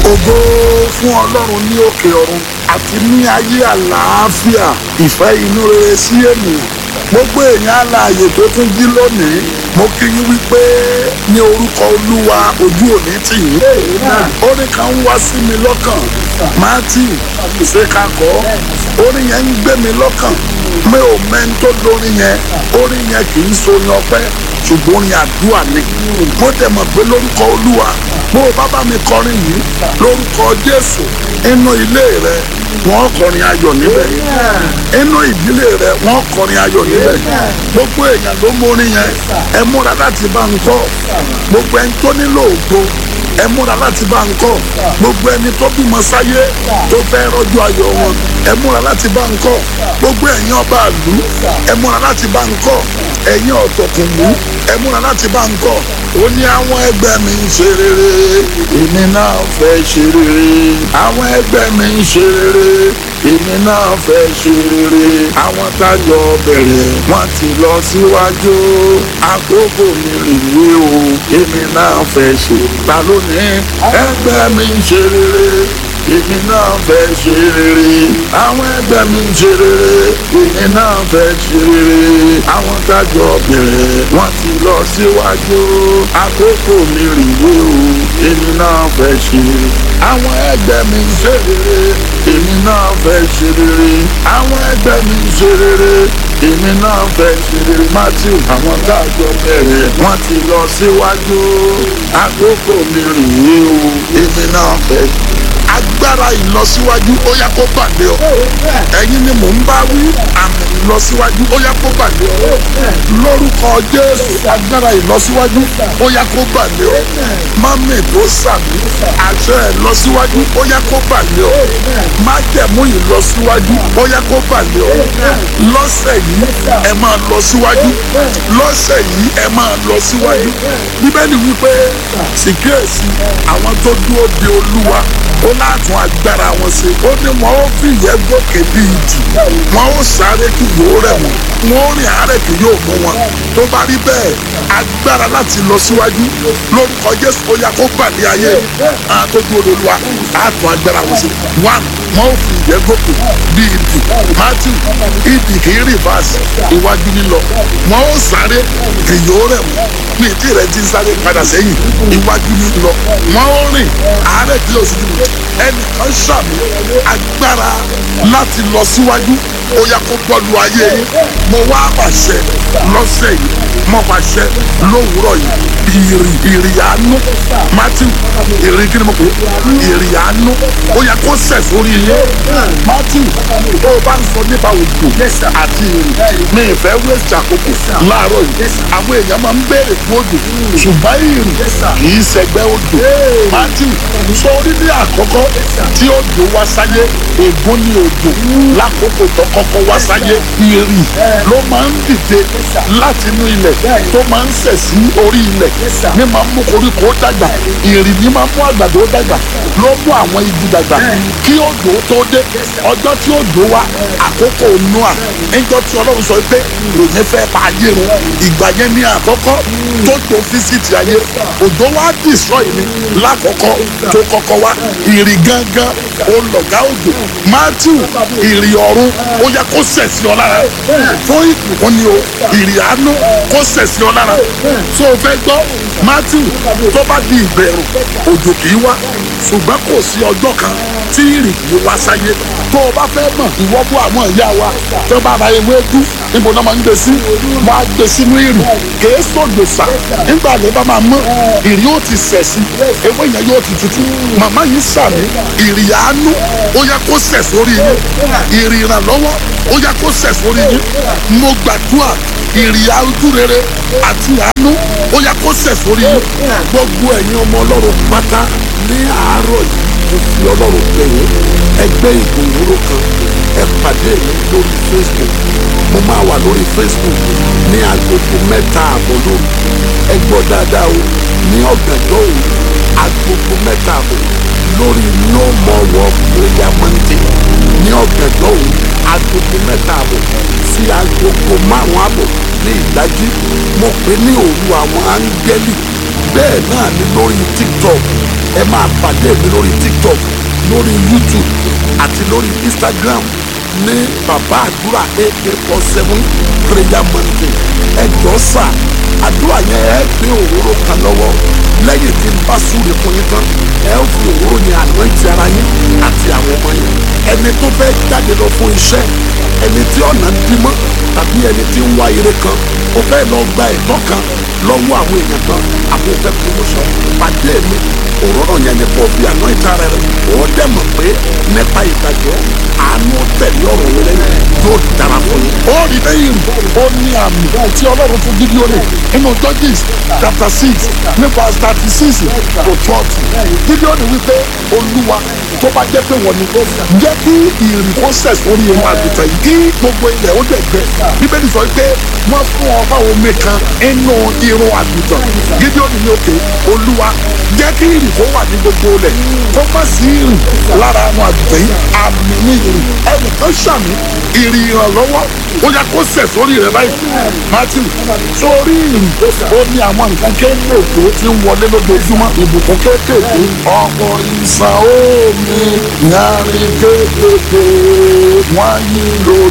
ògo fún ọlọ́run ní òkè ọ̀run àti ní ayé àlàáfíà ìfẹ́ inú rere sí ènìyàn gbogbo èèyàn alààyè tó tún jí lónìí mo kí yín wípé ní orúkọ olúwa ojú òní tì yín orin kan ń wá sí mi lọ́kàn matthew ṣe kakọ́ orin yẹn ń gbé mi lọ́kàn mi ò mẹ́ni tó lórin yẹn orin yẹn kì í sorin ọpẹ́ ṣùgbọ́n orin àdúrà ni mo dẹ̀ mọ̀ pé lórúkọ olúwa bó o bá bá mi kọrin yìí lórúkọ jésù inú ilé rẹ wọ́n kọrin ayọ̀ níbẹ̀ inú ìdílé rẹ wọ́n kọrin ayọ̀ níbẹ̀ gbogbo èèyàn ló mórin yẹn ẹ múra láti bá ń kọ́ gbogbo ẹni tó nílò ògo ẹ múra láti bá ń kọ́ gbogbo ẹni tó bímọ sáyé tó fẹ́ rọ́jú ayọ̀ wọn ẹ múra láti bá ń kọ́ gbogbo ẹ̀yin ọba àlú ẹ múra láti bá ń kọ́ ẹ̀yin ọ̀tọ̀kùnlú ẹ múra láti bá ń kọ́ ó ní àwọn ẹgbẹ́ mi ń ṣe rere èmi náà fẹ́ ṣe rere àwọn ẹgbẹ́ mi ń ṣe rere èmi náà fẹ́ ṣe rere àwọn tájọ bẹ̀rẹ̀ wọ́n ti lọ síwájú àkókò mi rèé o èmi náà fẹ́ ṣe ta ló ní ẹgbẹ́ mi ń ṣe rere èmi náà fẹ́ ṣe rere àwọn ẹgbẹ́ mi ń ṣe rere èmi náà fẹ́ ṣe rere àwọn tájọ bẹ̀rẹ̀ wọ́n ti lọ síwájú àkókò mi rèé o èmi náà fẹ́ ṣe àwọn ẹgbẹ́ mi ń ṣe rere èmi náà fẹ́ ṣe rere àwọn ẹgbẹ́ mi ń ṣe rere èmi náà fẹ́ ṣe rere matthew àwọn tájọ bẹ̀rẹ̀ wọ́n ti lọ síwájú àkókò mi rèé o èmi náà fẹ́ ṣe agbára ìlọsíwájú ó yá kó pàdé ọ ẹ̀yin ni mò ń bá wí àmì ìlọsíwájú ó yá kó pàdé ọ lórúkọ jésù agbára ìlọsíwájú ó yá kó pàdé ọ mọ́mì tó sàmì àṣẹ ìlọsíwájú ó yá kó pàdé ọ májẹ̀mú ìlọsíwájú ó yá kó pàdé ọ lọ́sẹ̀ yìí ẹ máa lọ síwájú lọ́sẹ̀ yìí ẹ máa lọ síwájú bíbélì wípé síkírèsì àwọn tó dúró de olúwa ó látún agbára wọn ṣe ó ní wọn ó fìyẹ́ gòkè bí ìjì wọn ó sáré kí yóò rẹ̀ wọ́n wọn ó rìn àárẹ̀ kí yóò mú wọn tó bá rí bẹ́ẹ̀ agbára láti lọ síwájú lórúkọ jésù ó yá kó pàdé ayé àtọ́jú olólùwà àtún agbára wọn ṣe one wọn ó fìyẹ́ gòkè bí ìjì matthew ìdì kì í rìvásì iwájú nílọ wọn ó sáré kí yóò rẹ̀ wọ́n ní ìdí rẹ̀ ti ń sáré padà sẹ́yìn iwájú nílọ wọn ó rìn àárẹ̀ kí yóò sì dùn ẹnìkan ṣàmì agbára láti lọ síwájú ó yá kó bọ́ọ̀lù ayé yìí mo wá pàṣẹ lọ́sẹ̀ yìí mo pàṣẹ lówùúrọ̀ yìí ìrì ìrì àánú matthew ìrì kí ni mo pè é ìrì àánú ó yá kó sẹ̀ sórí yìí matthew tó o bá ń sọ nípa òjò àti ìrì mi ìfẹ́ wéṣì àkókò láàárọ̀ yìí àwọn èèyàn máa ń béèrè fún òjò ṣùgbọ́n ìrì kì í ṣẹgbẹ́ òjò matthew sọ orí ní àkọ́kọ́ tí òjò wá sáyé ègún ní òjò lákòókò tó kọ́kọ́ wá sáyé ìrì ló máa ń dìde láti inú ilẹ̀ tó máa ń sẹ̀ sí orí ilẹ̀ ní máa ń mú koríko dàgbà ìrì ní máa ń mú àgbàdo dàgbà ló mú àwọn igi dàgbà kí òjò tó dé ọjọ́ tí òjò wá àkókò noa níjọ́ tí ọlọ́run sọ pé ìròyìn fẹ́ pa ayé run ìgbà yẹn ní àkọ́kọ́ tó tó físítì ayé òjò wá destroy ni lákọ̀ọ́kọ́ tó kọ́kọ́ wá ìrì gangan olọ̀gá òjò matthew ìrì ọ̀run ó yẹ kó sẹ̀ sí ọ lára fún ìbùkún ni o ìrì àánú kó sẹ̀ sí ọ lára tó o fẹ́ gbọ́ matthew tó bá di ìbẹ̀rù òjò kì í wá ṣùgbọ́n kò sí ọjọ́ kan tí ìrì kì í wá sáyé tó o bá fẹ́ mọ̀ ìwọ́ bú àwọn ìyá wa tó bá ra ewé dú níbo náà máa ń gbé sí wọ́n á gbé sínú ìrì kèé sódò sá nígbà lè bá máa mọ́ ìrì yóò ti sẹ̀ sí ewé yẹn yóò ti tutù màmá yìí sàmì ìrì àánú ó yẹ kó sẹ̀ sórí yín ìrì ìrànlọ́wọ́ ó yẹ kó sẹ̀ sórí yín mo gbàdúrà ìrì ojú rere àti àánú ó yẹ kó sẹ̀ sórí yín gbogbo ẹ̀yin ọmọ ọlọ́run pátá ní àárọ̀ yìí mo fi ọlọ́run bẹ̀ yín ẹgbẹ́ ìgbòho kan ẹ pàdé mi lórí facebook mo máa wà lórí facebook ní agogo mẹ́ta àbọ̀ lóru ẹ gbọ́ dáadáa o ní ọ̀gànjọ́ òru agogo mẹ́ta àbọ̀ lórí no more war prayer monday ní ọ̀gànjọ́ òru agogo mẹ́ta àbọ̀ sí agogo márùn-ún àbọ̀ ní ìdájí mo pè ní òru àwọn áńgẹ́lì bẹ́ẹ̀ náà ni lórí tiktok ẹ máa pàdé mi lórí tiktok lórí youtube àti lórí instagram ní bàbá àdúrà ak four seven prayer mountain ẹ jọ sà àdúrà yẹn ẹ gbé òróró kan lọ́wọ́ lẹ́yìn tí n bá súre fún yín tán ẹ ó fi òróró yẹn ànáǹtì ara yín àti àwọn ọmọ yín ẹni tó fẹ́ jáde lọ fún iṣẹ́ ẹni tí ọ̀nà dí mọ́ tàbí ẹni tí ń wá ire kan ó fẹ́ lọ gba ẹ̀tọ́ kan lọ́wọ́ àwọn èèyàn kan àbò fẹ́ promotion pàdé mi òróró yẹn ni kò fi àná ìta rẹ rẹ ó dẹ̀ mọ̀ pé nípa ìgbàgbọ́ àánú tẹ̀lé ọ̀rọ̀ rẹ lẹ́yìn yóò dára fún yín. ó rí lẹ́yìn ó ní àmì tí ọlọ́run fún Gídíónì nínú Judges chapter six nípa thirty six to forty Gídíónì wípé olúwa tó bá jẹ́ pé wọ́n ní jẹ́ kí ìrì kó sẹ̀ sórí irun àgùntàn yìí kí gbogbo ilẹ̀ ó dẹ̀ gbẹ bíbélì sọ pé wọ́n fún ọba omi kan inú irun àgùntàn Gídíónì ní òkè olúwa jẹ́ kí ìrì kó wà ní gbogbo ilẹ̀ kó má sí ìrì lára àwọn àgùntàn yìí àmì ní ìrì ẹnìkan ṣàmì ìrì ìrànlọ́wọ́ ó yẹ kó sẹ̀ sórí rẹ̀ báyìí Matthew sórí ìrì ó ní àwọn nǹkan kéékèèké tí ń wọlé lójoojúmọ́ ìbùkún kéékèèké ọ̀pọ̀ ìsàn omi yàrá kéékèèké wọ́n yí lórí.